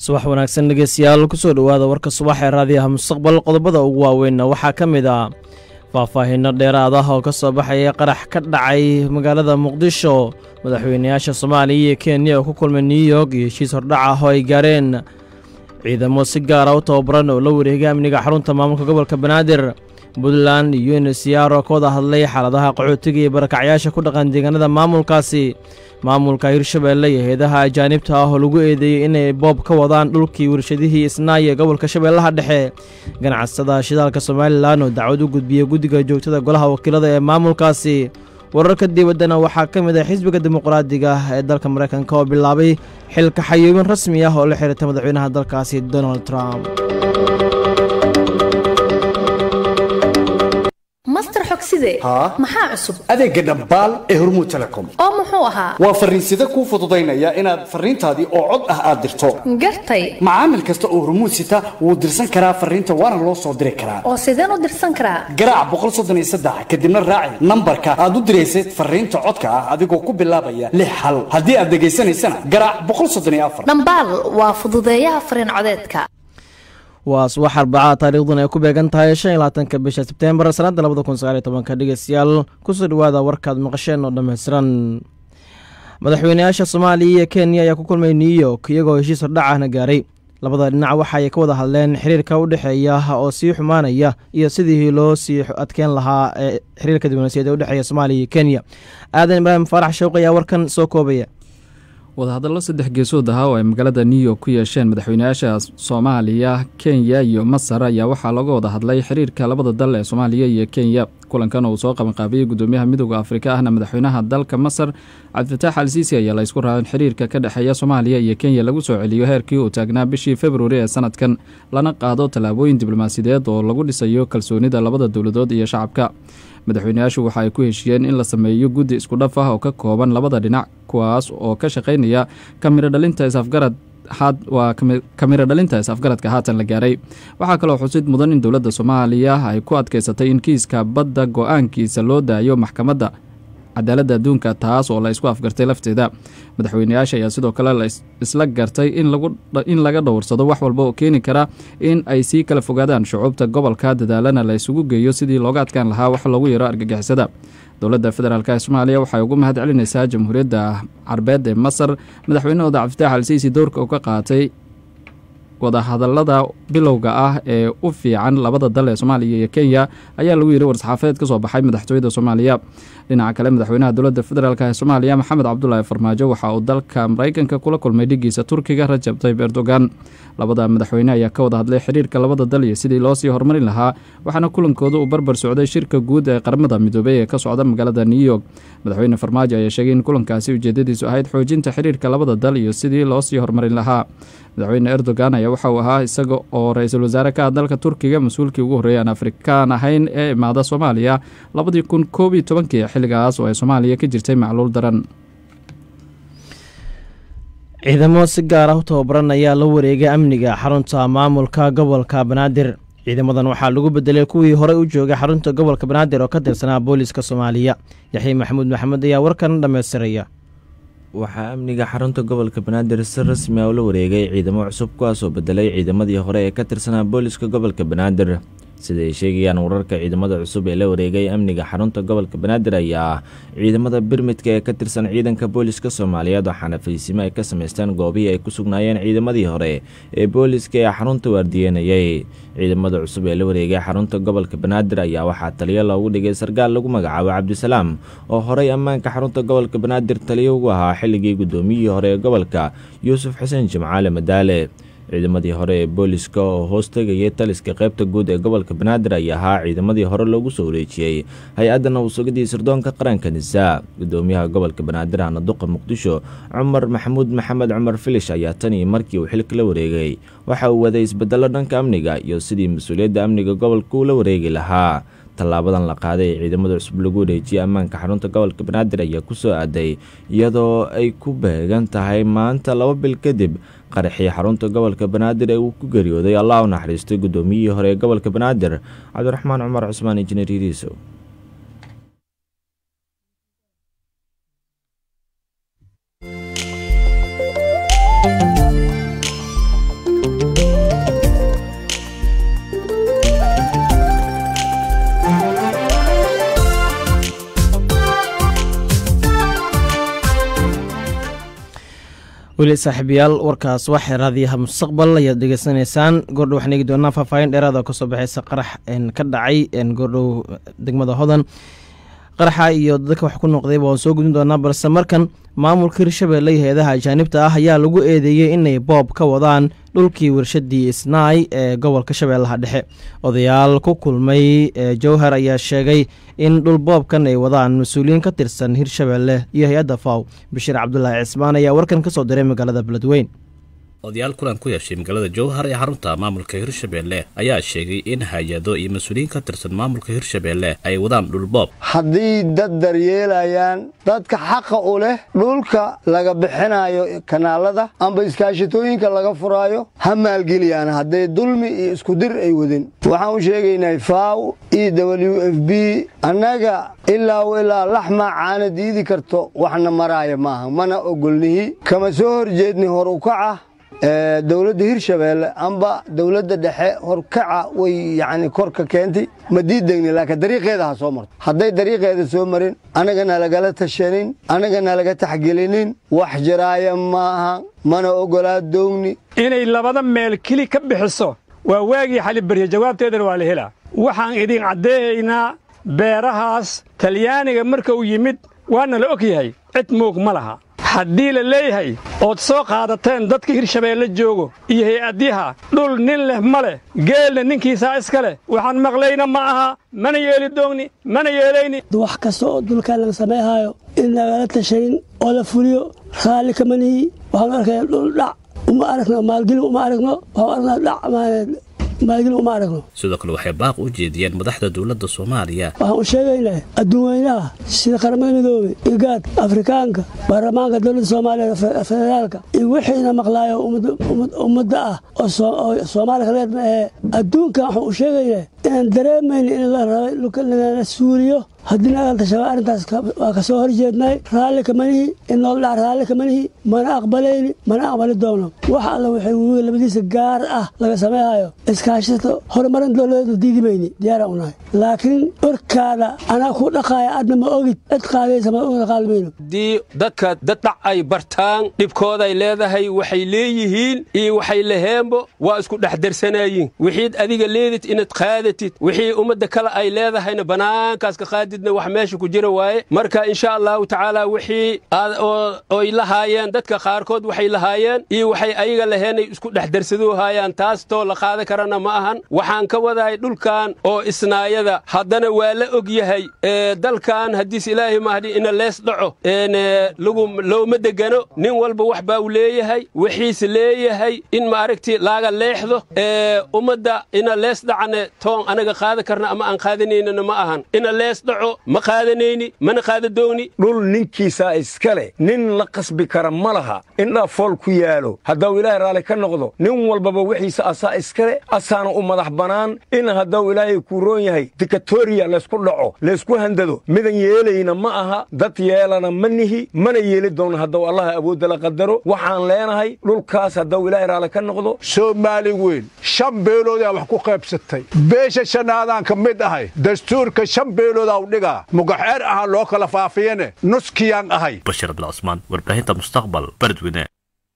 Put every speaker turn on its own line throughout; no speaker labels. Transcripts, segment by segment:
subax wanaagsan dhegeystayaal kusoo dhowaada warka subax ee raadiyaha mustaqbal qodobada ugu waaweynna waxaa ka mid ah faahfaahinno dheeraad ah oo ka soo baxaya qarax ka dhacay magaalada muqdisho madaxweynayaasha soomaaliya iyo kenya oo ku kulmay new york iyo heshiis hordhac ah oo ay gaareen ciidamo si gaara u tababaran oo la wareegay amniga xarunta maamulka gobolka banaadir puntland iyo unsr oo ka wada hadlay xaaladaha qaxootiga iyo barakacyaasha ku dhaqan deegaanada maamulkaasi maamulka hirshabeelle iyo heedaha ajaanibta ah oo lagu eedeeyey inay boob ka wadaan dhulkii warshadihii isnaaye gobolka shabeellaha dhexe ganacsada shidaalka somalilan oo dacwad u gudbiyey guddiga joogtada golaha wakiilada ee maamulkaasi wararka dibaddana waxaa ka mid ah xisbiga dimuqraadiga ee dalka maraykanka oo bilaabay xilka xayuubin rasmi ah oo la xiriirta madaxweynaha dalkaasi donald trump
master xogside
haa
maxaa cusub
adeegga dhambaal ee hormuud telecom
oo muxuu ahaa
waa farriinsida kuu fududaynaya inaad farriintaadii oo cod ah aad dirto
gartay
macaamil kasta oo hormuud sita wuu dirsan karaa farriinta waana loo soo diri karaa
oo sideen u dirsan karaa
garaac boqol soddon iyo saddex kadibna raaci nambarka aad u diraysay farriinta codka ah adigoo ku bilaabaya lix hal haddii aad dhegaysanaysana garaac boqol soddon iyo afar
dhambaal waa fududeeyaha fariin codeedka
waa subax arbacada taariikhduna ay ku beegan tahay shan iyo labaatanka bisha sebteembar sanadda labada kun sagaal iyo tobanka dhegeystayaal kusoo dhowaada warkaad maqasheen oo dhammaystiran madaxweynayaasha soomaaliya iyo kenya ayaa ku kulmay new york iyagoo heshiis hordhac ahna gaaray labada dhinac waxaay ka wada hadleen xiriirka u dhexeeya oo sii xumaanaya iyo sidii loo sii adkeyn lahaa ee xiriirka diblomaasiyaed ee u dhexeeya soomaaliya iyo kenya aadan ibraahim faarax shawq ayaa warkan soo koobaya
wadahadallo saddex geesood ahaa oo ay magaalada new york ku yeesheen madaxweynayaasha soomaaliya kenya iyo masar ayaa waxaa looga wada hadlay xiriirka labada dal ee soomaaliya iyo kenya kulankan uu soo qabanqaabiyey gudoomiyaha midooda afrika ahna madaxweynaha dalka masar cabdifataax al siisi ayaa la ysku raacin xiriirka ka dhexeeya soomaaliya iyo kenya lagu soo celiyo heerkii uu taagnaa bishii februari ee sanadkan lana qaado tallaabooyin diblomaasiyadeed oo lagu dhisayo kalsoonida labada dowladood iyo shacabka madaxweynayaashu waxa ay ku heshiiyeen in la sameeyo guddi isku dhaf ah oo ka kooban labada dhinac kuwaas oo ka shaqaynaya kamiro dhalinta is-afgarad waa kamiro dhalinta is-afgaradka haatan la gaaray waxaa kaloo xusid mudan in dowladda soomaaliya ay ku adkaysatay in kiiska badda go-aankiisa loo daayo maxkamadda cadaaladda adduunka taas oo la isku afgartay lafteeda madaxweynayaasha ayaa sidoo kale la isla gartay in laga dhowrsado wax walba oo keeni kara in ay sii kala fogaadaan shucuubta gobolka dadaalana la isugu geeyo sidii looga adkaan lahaa wax loogu yaro argagixisada dowladda federaalk ee soomaaliya waxay ugu mahad celinaysaa jamhuuriyadda carbeed ee masar madaxweynahooda cabdifitaax al siisi dowrka uu ka qaatay wadahadalada bilowga ah ee u fiican labada dal ee soomaaliya iyo kenya ayaa lagu yidhi war-saxaafadeed ka soo baxay madaxtooyada soomaaliya dhinaca kale madaxweynaha dowladda federaalk ee soomaaliya maxamed cabdulaahi farmaajo waxa uu dalka maraykanka kula kulmay dhigiisa turkiga rajab tayib erdogan labada madaxweyne ayaa ka wada hadlay xiriirka labada dal iyo sidii loosii horumarin lahaa waxaana kulankooda uu barbar socday shirka guud ee qaramada midoobey ee ka socda magaalada new york madaxweyne farmaajo ayaa sheegay in kulankaasi ujeedadiisu ahayd xoojinta xiriirka labada dal iyo sidii loosii horumarin lahaa madaxweyne erdogan ayaa waxa uu ahaa isaga oo ra-iisul wasaare ka ah dalka turkiga mas-uulkii ugu horreeyay aan afrikaan ahayn ee imaada soomaaliya labadii kun koob iyo tobankii xilligaas oo ay soomaaliya ka jirtay macluul daran
ciidamo si gaar ah u tababaran ayaa la wareegay amniga xarunta maamulka gobolka banaadir ciidamadan waxaa lagu bedelay kuwii horey u joogay xarunta gobolka banaadir oo ka tirsanaa booliiska soomaaliya yaxya maxamuud maxamed ayaa warkan dhammaystiraya
waxaa amniga xarunta gobolka banaadir si rasmi ah ula wareegay ciidamo cusub kuwaasoo bedelay ciidamadii hore ee ka tirsanaa booliska gobolka banaadir sida ay sheegayaan wararka ciidamada cusub ee la wareegay amniga xarunta gobolka banaadir ayaa ah ciidamada birmidka ee ka tirsan ciidanka booliska soomaaliyeed waxaana fariisimo ay ka samaysteen goobihii ay ku sugnaayeen ciidamadii hore ee booliska ee xarunta waardiyenayay ciidamada cusub ee la wareegay xarunta gobolka banaadir ayaa waxaa taliyo loogu dhigay sarkaal lagu magacaabo cabdisalaam oo horey ammaanka xarunta gobolka banaadir taliyo ugu ahaa xilligii guddoomiyihii hore ee gobolka yuusuf xuseen jimcaale madaale ciidamadii hore ee booliska oo hoos tegayay taliska qaybta guud ee gobolka banaadir ayaa ahaa ciidamadii hore loogu soo wareejiyey hay-adda nabadsugadii sirdoonka qaranka nisaa gudoomiyaha gobolka banaadir hana duqa muqdisho cumar maxamuud maxamed cumar filish ayaa tan iyo markii uu xilka la wareegay waxa uu waday isbedello dhanka amniga iyo sidii mas-uuliyadda amniga gobolka uu la wareegi lahaa tallaabadan la qaaday ee ciidamada cusub lagu wareejiyey ammaanka xarunta gobolka banaadir ayaa ku soo aaday iyadoo ay ku beegan tahay maanta laba bil kadib qaraxii xarunta gobolka banaadir ee uu ku geeriyooday allah u naxariistay guddoomiyihii hore ee gobolka banaadir cabdiraxmaan cumar cusmaan injineer yiriisow
weli saaxiibayaal warkaas waxay raadiyaha mustaqbal ayaad dhegeysanaysaan goordhow waxaan eegi doonaa faahfaahin dheeraad oo kasoo baxeysa qarax ka dhacay goordhow degmada hodan qaraxa iyo dadka wax ku noqdayba waan soo gudin doonaa balse markan maamulka hirshabelle iyo hay-adaha ajaanibta ah ayaa lagu eedeeyey inay boob ka wadaan dhulkii warshadii isnaay ee gobolka shabeellaha dhexe odayaal ku kulmay jowhar ayaa sheegay in dhul boobkan ay wadaan mas-uuliyiin ka tirsan hirshabelle iyo hay-adda faw bashiir cabdulaahi cismaan ayaa warkan ka soo diray magaalada beledweyn
odayaal kulan ku yeeshay magaalada jowhar ee xarunta maamulka hirshabelle ayaa sheegay in hay-ado iyo mas-uuliyiin ka tirsan maamulka hirshabelle ay wadaan dhulboob
haddii dad daryeelayaan dadka xaqa u leh dhulka laga bixinayo kanaalada amba iskaashatooyinka laga furaayo ha maalgeliyaan hadday dulmi iyo iskudir ay wadin waxaan u sheegaynaa faw e w f b annaga ilaa ilaa laxmaa caana diidi karto waxna maraaya maaha mana ogolnihi kama soo horjeedni hor ukaca dowladda hirshabeelle amba dowladda dhexe horkaca way yani korka keentay ma diidegni laakiin dariiqeeda ha soo marto hadday dariiqeeda soo marin annagana lagala tashanin annagana laga taxgelinin wax jiraaya maaha mana ogolaa doogni
inay labada meel keli ka bixiso waa waagii xalibarya jawaabteedana waa la helaa waxaan idin caddeeyaynaa beerahaas talyaaniga marka uu yimid waana la og yahay cid moog ma laha haddii la leeyahay ood soo qaadateen dadka hirshabeelle joogo iyo hay-adyaha dhul nin leh ma leh geelna ninkiisaa iska leh waxaan maqlayna ma aha mana yeeli doogni mana yeelayni
wax kasta oo dulkaan laga samayhaayo in lagala tashanin oo la fuliyo raalli kamanihi waxaanu arkaya dhul dhac uma aragno maalgelin uma aragno waxaan aragnaa dhac maalgelin uma aragno
sidoo kale waxay baaq u jeediyeen madaxda dowladda soomaaliya
waxaan u sheegaynaa adduun weynaha sida qaramada midoobey igaad afrikaanka baarlamaanka dowladda soomaaliya federaalka iyo wixiina maqlaayo ummadda ah oo soomaaliya kaleed ma ahee adduunkan waxaan u sheegaynaa inaan dareemayna in la rabay lagala suuliyo haddii nagalta shabaab arrintaas waa ka soo horjeednay raalli kamanihi in loo dhac raalli kamanihi mana aqbalayni mana aqbali doonno wax alla waxay webiga labadiisa gaar ah laga samayhayo iskaashata horumarin dowladeedu diidi mayni diyaaraan u nahay laakiin dhorkaada anaa ku dhaqaaya adna ma ogid cid qaadaysa ma una qaadi mayno
haddii dadka dad dhac ay bartaan dhibkooday leedahay waxay leeyihiin iyo waxay laheenbo waa isku dhex darsanayiin wixiid adiga leedid inaad qaadatid wixii ummadda kale ay leedahayna bannaankaas ka qaadi wax meesha ku jira waaye marka insha allahu tacaala wixii oy lahaayeen dadka qaarkood waxay lahaayeen iyo waxay ayaga laheenay isku dhex darsadoohaayaan taastoo la qaada karana ma ahan waxaan ka wadahay dhulkan oo isnaayada haddana waa la og yahay dalkan haddiis ilaahay mahdi ina lees dhaco looma degano nin walba wax baa u leeyahay wixiis leeyahay in maaragti laaga leexdo ummadda ina lees dhacane toon anaga qaada karna ama aan qaadanaynana ma ahan ina lees dhaco ma qaadanayni mana qaadadoogni
dhul ninkiisaa iska leh nin la qasbi kara ma laha indhaa fool ku yaalo haddau ilaahay raalli ka noqdo nin walbaba wixiisa asaa iska leh asaana u madax bannaan in haddau ilaahay kuu roon yahay dikatoriya laysku dhaco laysku handado midan yeelayna ma aha dad yeelana ma nihi mana yeeli doonno haddau allaha awoodda la qadaro waxaan leenahay dhulkaas haddau ilaahay raalli ka noqdo
soomaali weyn shan beeloodaa wax ku qaybsatay beesha shanaadaan ka mid ahay dastuurka shan beeloodaa u dhigaa mugaxeer ahaan loo kala faafiyane nuskiyaan ahay
bashir abdilcusmaan warbaahinta mustaqbal bardweyne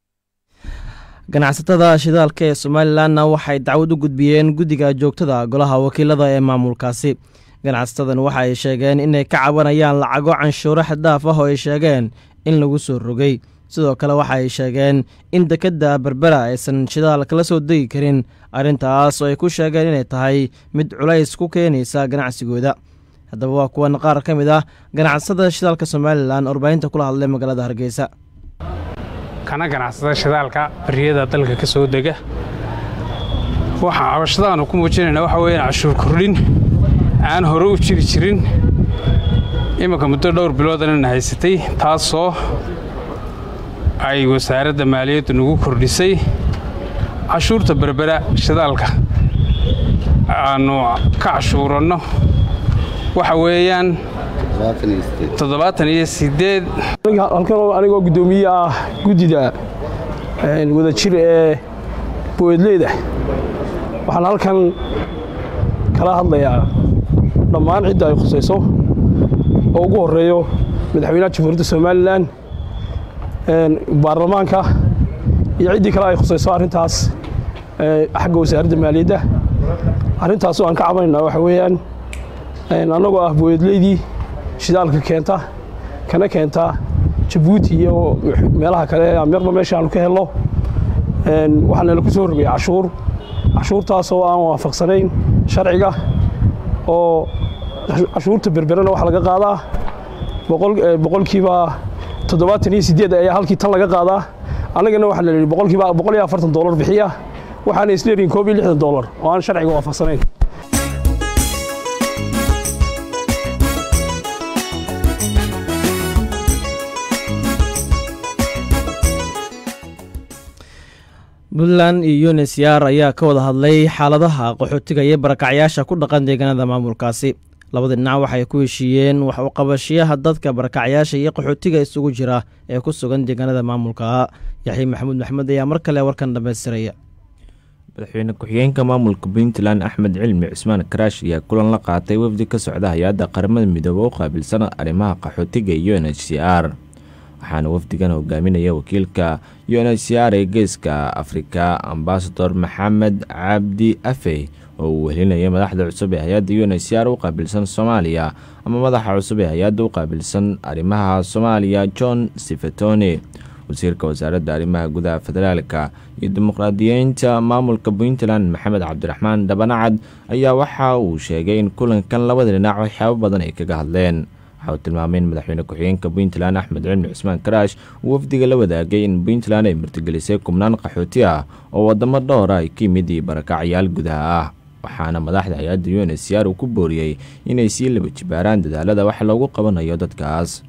ganacsatada shidaalka ee somalilanna waxay dacwad u gudbiyeen guddiga joogtada golaha wakiilada ee maamulkaasi ganacsatadan waxa ay sheegeen inay ka cabanayaan lacago canshuuro xaddaaf ah oo ay sheegeen in lagu soo rogay sidoo kale waxa ay sheegeen in dekedda berbera aysan shidaal kala soo degi karin arrintaas oo ay ku sheegeen inay tahay mid culays ku keenaysa ganacsigooda haddaba waa kuwan qaar ka mid ah ganacsatada shidaalka somalilan warbaahinta kula hadlay magaalada hargeysa
kana ganacsada shidaalka bariyada dalka ka soo dega waxaa cabashadaanu ku muujinayna waxa weeyaan cashuur kordhin aan hore u jiri jirin iminka muddo dhowr biloodanana haysatay taasoo ay wasaaradda maaliyaddu nagu kordhisay cashuurta berbera shidaalka aannu ka cashuuranno waxa weeyaan toddobaatan iyo sideed
halkan anigoo guddoomiye ah guddida wadajir ee boweedleyda waxaan halkan kala hadlayaa dhammaan cidda ay khusayso oo ugu horreeyo madaxweynaha jamhuuriyadda somalilan baarlamaanka iyo ciddii kale ay khusayso arrintaas xagga wasaaradda maaliyadda arrintaas oo aan ka cabanayna waxa weeyaan annagoo ah booyadleydii shidaalka keenta kana keenta jabuuti iyo meelaha kale amiiqba meesha aanu ka helno waxaa nala ku soo rogay cashuur cashuurtaas oo aan waafaqsanayn sharciga oo cashuurta berberena waxaa laga qaadaa boqolkiiba toddobaatan iyo sideed ayaa halkii tan laga qaadaa annagana waxaa la yidhi boqolkiiba boqol iyo afartan doolar bixiya waxaana isleeyihin koob iyo lixdan doolar oo aan sharciga waafaqsanayn
puntland iyo yunis yaar ayaa ka wada hadlay xaaladaha qaxootiga iyo barakacyaasha ku dhaqan deegaanada maamulkaasi labada dhinac waxay ku heshiiyeen wax u qabashiyaha dadka barakacyaasha iyo qaxootiga isugu jira ee ku sugan deegaanada maamulka yaxya maxamuud maxmed ayaa mar kale warkan dhammaystiraya
madaxweyne ku-xigeenka maamulka puntland axmed cilmi cusmaan karaash ayaa kulan la qaatay wafdi ka socda hay-adda qaramada midoobe u qaabilsan arrimaha qaxootiga iyo n h c r waxaana wafdigan hogaaminaya wakiilka u n h c r ee geeska afrika ambasador maxamed cabdi afey oo uu wehelinaya madaxda cusub ee hay-adda u n h c r u qaabilsan soomaaliya ama madaxa cusub ee hay-adda u qaabilsan arrimaha soomaaliya john sifatone wasiirka wasaaradda arrimaha gudaha federaalka iyo dimuqraadiyeynta maamulka puntland maxamed cabdiraxmaan dhabanacad ayaa waxa uu sheegay in kulankan labada dhinac waxyaabo badan ay kaga hadleen waxa uu tilmaamay in madaxweyne ku-xigeenka puntland axmed cilmi cusmaan karaash uu wafdiga la wadaagay in puntland ay martigelisay kubnaan qaxooti ah oo wadamo dhowra ay ka yimid iyo barakacyaal gudaha ah waxaana madaxda hay-adda u n h c r uu ku booriyey inay sii laba jibaaraan dadaalada wax loogu qabanayo dadkaas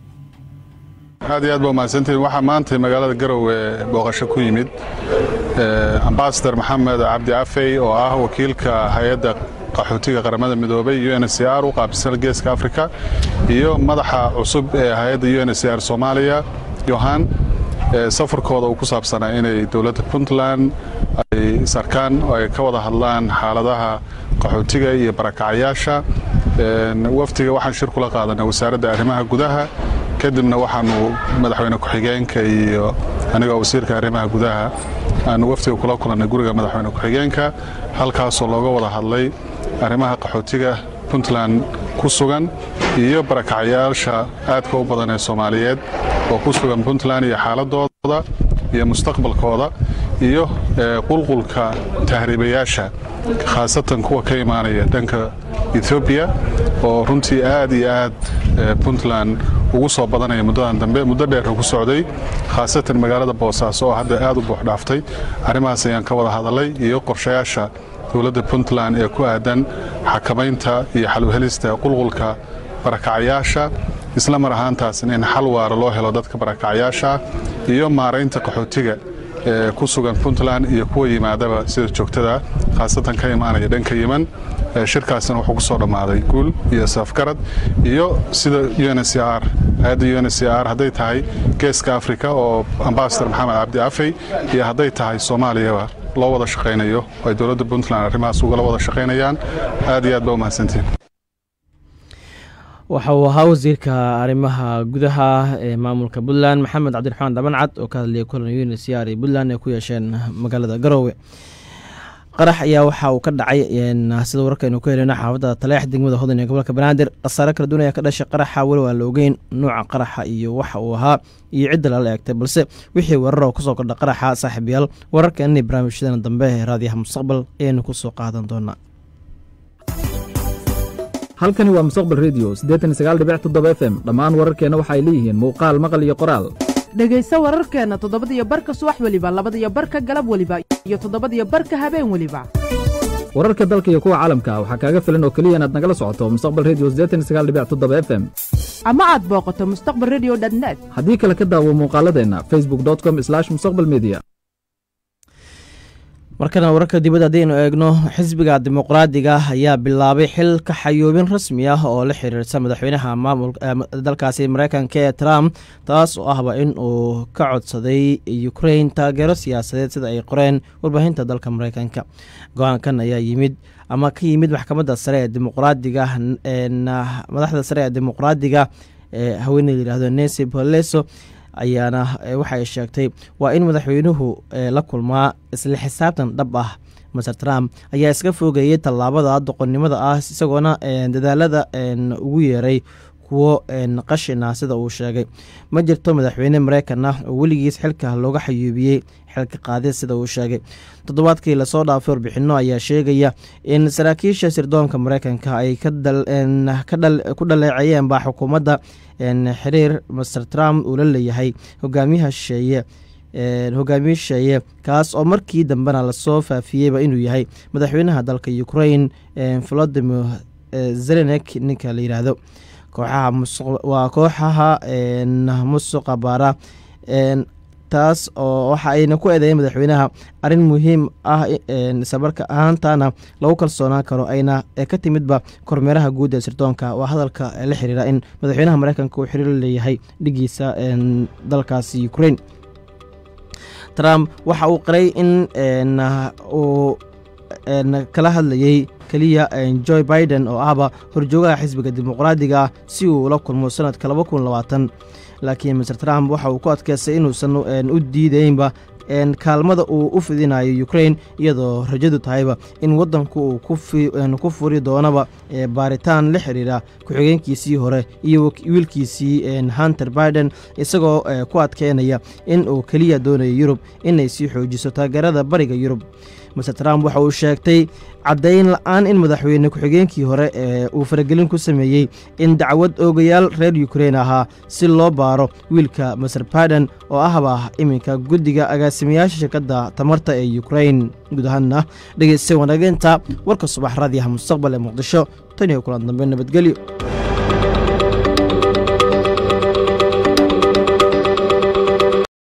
aad iyo aad ba umahadsantihin waxaa maanta magaalada garowe booqasho ku yimid ambasador maxamed cabdi afey oo ah wakiilka hay-adda qaxootiga qaramada midoobay u n h c r u qaabilsan geeska afrika iyo madaxa cusub ee hay-adda u n h c r soomaaliya yohan safarkooda uu ku saabsanaa inay dowladda puntland ay sarkaan oo ay ka wada hadlaan xaaladaha qaxootiga iyo barakacyaasha wafdiga waxaan shir kula qaadanay wasaaradda arrimaha gudaha kadibna waxaanu madaxweyne ku-xigeenka iyo anigoo wasiirka arrimaha gudaha aanu wafdiga kula kulannay guriga madaxweyne ku-xigeenka halkaasoo looga wada hadlay arrimaha qaxootiga puntland ku sugan iyo barakacyaasha aadka u badan ee soomaaliyeed oo ku sugan puntland iyo xaaladooda iyo mustaqbalkooda iyo qulqulka tahriibayaasha khaasatan kuwa ka imaanaya dhanka ethoobiya oo runtii aad iyo aad puntland ugu soo badanaya muddadan dambe muddo dheer ku socday khaasatan magaalada boosaaso oo hadda aad u buux dhaaftay arrimahaas ayaan ka wada hadalay iyo qorshayaasha dowladda puntland ee ku aadan xakamaynta iyo xaluhelista qulqulka barakacyaasha isla mar ahaantaasna in xal waara loo helo dadka barakacyaasha iyo maaraynta qaxootiga ee ku sugan puntland iyo kuwa yimaadaba sida joogtada khaasatan ka imaanaya dhanka yeman shirkaasina wuxuu ku soo dhammaaday guul iyo safgarad iyo sida u n c r hay-adda u n c r hadday tahay geeska afrika oo ambasador maxamed cabdi afey iyo hadday tahay soomaaliyaba loo wada shaqaynayo oo ay dowladda puntland arrimahaas ugala wada shaqaynayaan aad iyo aad ba umahadsantiin
waxa uu ahaa wasiirka arrimaha gudaha ee maamulka puntland maxamed cabdiraxmaan dhabancad oo ka hadlayay kulan unisr ee puntland ay ku yeesheen magaalada garoowe qarax ayaa waxa uu ka dhacay sida wararkaynu ku heleyno xaafadda taleex degmada hodan ee gobolka banaadir khasaare kala duwan ayaa ka dhashay qaraxa weli waa la ogeyn nuuca qaraxa iyo waxa uu ahaa iyo cidda lala eegtay balse wixii weerar oo kusoo kordha qaraxa saaxiibayaal wararkeenna barnaamijyadeena dambe ee raadiyaha mustaqbal ayaynu ku soo qaadan doonaa
halkani waa mustaqbal redio f m dhammaan wararkeenna waxay leeyihiin muuqaal maqal iyo qoraal
dhegayso wararkeenna toddobadiyo barka subax weliba labadiyo barka galab weliba iyo toddobadiyo barka habeen weliba
wararka dalka iyo kuwa caalamka waxaa kaaga filan oo keliya inaad nagala socoto mustaqbal redio f m
ama aad booqato mustaqbal redio net
haddii kale ka daawo muuqaaladeenna facebook com mustaqbal media
markana wararka dibadda haddaynu eegno xisbiga dimuqraadiga ayaa bilaabay xil ka xayoobin rasmi ah oo la xiriirsa madaxweynaha maamulkadalkaasi mareykanka ee trump taas oo ahba in uu ka codsaday ukrain taageero siyaasadeed sida ay qoreen warbaahinta dalka mareykanka go-aankan ayaa yimid ama ka yimid maxkamadda sare ee dimuqraadiga madaxda sare ee dimuqraadiga ee haweeney layihahdo nancy poleso ayaana waxay sheegtay waa in madaxweynuhu la kulmaa isla xisaabtan dhab ah maser trump ayaa iska fogeeyey tallaabada doqonnimada ah isagoona dadaalada ugu yeeray kuwo qashin ah sida uu sheegay ma jirto madaxweyne mareykan ah oo weligiis xilka looga xayuubiyey xilka qaadid sida uu sheegay toddobaadkii lasoo dhaafay warbixino ayaa sheegaya in saraakiisha sirdoonka mareykanka ay ku dhaleeceeyeen baa xukuumadda xiriir master trump uu la leeyahay hogaamiyaha shisheeye hogaamiye shisheeye kaas oo markii dambena lasoo faafiyeyba inuu yahay madaxweynaha dalka ukrain volodimir zelenek ninka la yidhaahdo kooxaha kooxaha musuqa baara taas oo waxa ayna ku eedeeyeen madaxweynaha arrin muhiim ah islamarka ahaantana lagu kalsoonaan karo ayna ka timidba kormeeraha guud ee sirdoonka waa hadalka la xiriira in madaxweynaha mareykanka uu xiriir leeyahay dhigiisa dalkaasi ukrain trump waxa uu qiray in uu kala hadlayey keliya joe biden oo ahba horjoogaha xisbiga dimuqraadiga ah si uu ula kulmo sanadka laba kun labaatan laakiin master trump waxa uu ku adkeystay inuusan u diideynba kaalmada uu u fidinayo ukrain iyadoo rajadu tahayba in wadanku uu ku furi doonaba baaritaan la xiriira ku-xigeenkiisii hore iyo wiilkiisii hunter biden isagoo ku adkeynaya in uu keliya doonayo yurub inay sii xoojiso taageerada bariga yurub master trump waxa uu sheegtay caddayn la-aan in madaxweyne ku-xigeenkii hore ee uu faragelin ku sameeyey in dacwad oogayaal reer ukrain ahaa si loo baaro wiilka maser baden oo ahba iminka guddiga agaasimayaasha shirkadda tamarta ee ukrain guud ahaanna dhegeysta wanageynta warka subax raadiyaha mustaqbal ee muqdisho tan iyo kulan dambe nabadgelyo